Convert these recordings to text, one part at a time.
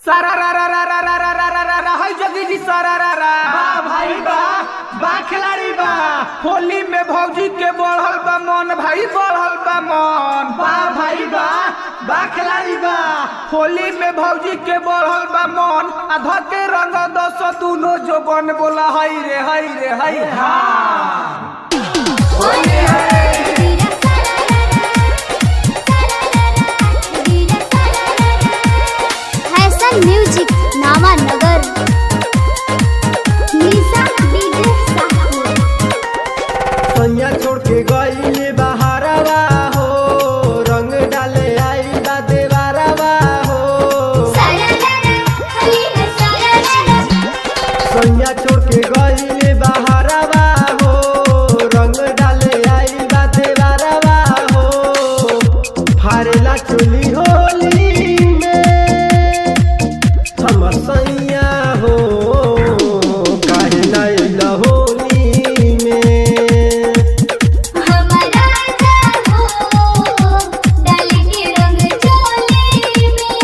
सारा रा रा रा रा रा रा रा रा रा रा हाय जगी जी सारा रा रा बा भाई बा बा खिलाड़ी बा होली में भौजी के बढ़ल बा मन भाई बढ़ल बा मन बा भाई बा बा खिलाड़ी बा होली में भौजी के बढ़ल बा मन आ ध के रंग दस दुनो जो बन बोला हई रे हई रे हई हा हैसन म्यूजिक नामा नगर निशा डीजे साहू सैया छोड़ के गईले बहारवा हो रंग डाले आई बा देवारवा हो सैया छोड़ के गईले बहारवा हो रंग डाले आई बा देवारवा हो फारेला चोली होली में हमर सैया हो काहे ना अइला होली में हमारा जागो डाली के रंग चोली में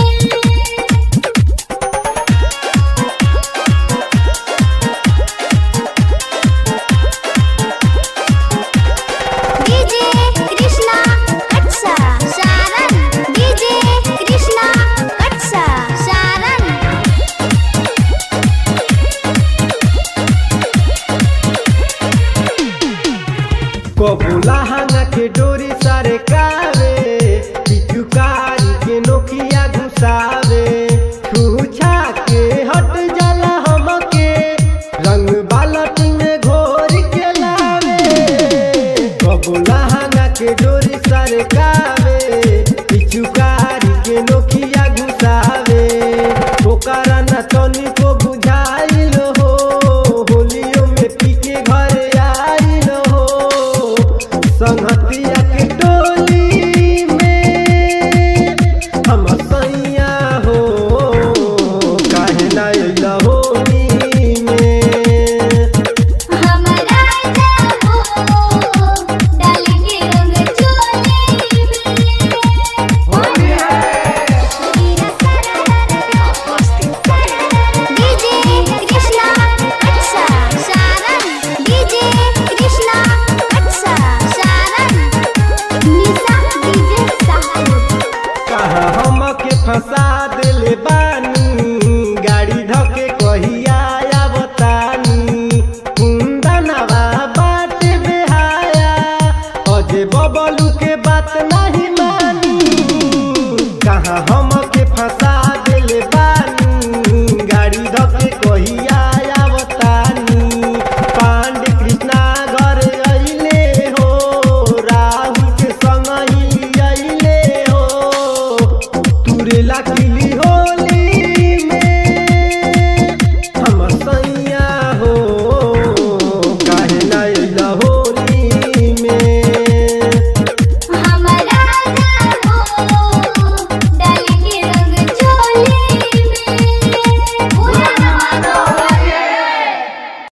डीजे कृष्णा कटसा सारन डीजे कृष्णा कटसा सारन कबूला हंगा के डोरी सारे कावे पिचुकारी के नोकिया घुसावे छूछा के हट जाला हमके रंग बालट में घोर के लावे कबूला हंगा के डोरी सारे कावे पिचुकारी के नोकिया घुसावे ओकरा न तनिको